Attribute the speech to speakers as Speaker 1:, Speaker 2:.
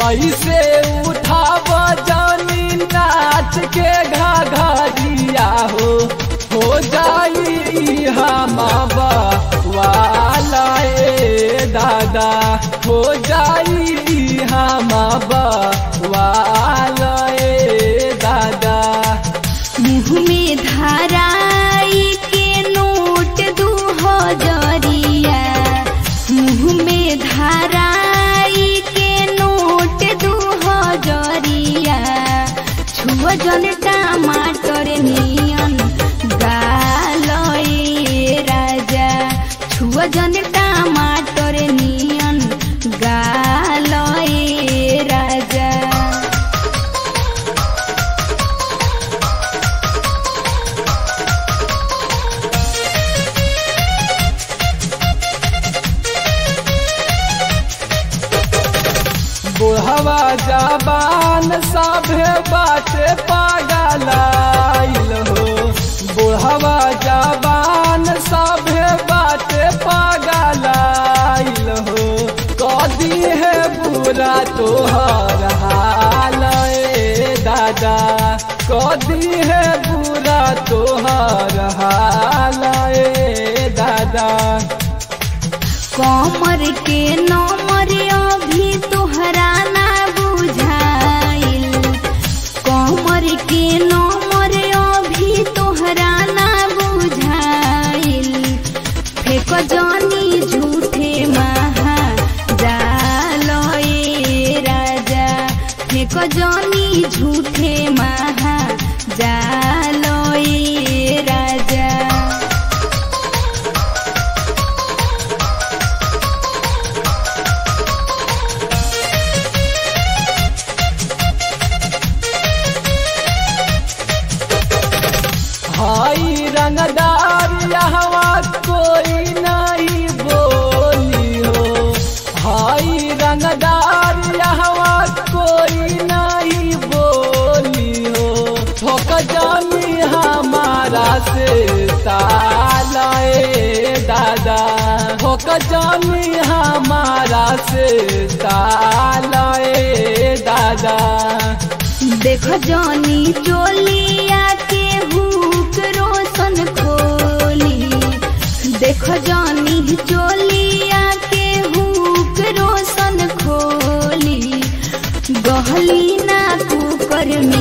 Speaker 1: ऐसे उठाव जानी नाच के घघरिया हो हो जाई हम वाला ए दादा हो जाई हम वाला ए दादा
Speaker 2: मुँह में धाराई के नोट दू हजरिया मुँह में धाराई के नोट दू हजरिया छुआ जन टमाटर नियन गालए राजा छुआ जन टमाटर नियन गालए राजा
Speaker 1: बुढ़वा जबान सभे बाटे पागलाइल हो बुढ़वा जबान सभे बाटे पागलाइल हो कदी है बुरा तोहर हाल ए दादा कदी है बुरा तोहर हाल ए दादा
Speaker 2: कमर के नमर अभी तोहरा ना बुझाइल कमर के नमर अभी तोहरा ना बुझाइल फेक जानी झूठे महा जालए राजा फेक जानी झूठे महा जालए राजा
Speaker 1: हाई रंगदार यहवा कोई नहीं बोली हो हाई रंगदार यहवा कोई नहीं बोली हो ठोक जानी हमारा से तालाए दादा ठोक जानी हमारा से तालाए दादा
Speaker 2: देख जानी चोलिया के हुक रोशन खोली देख जानी चोलिया के हुक रोशन खोली गहली ना कुकर में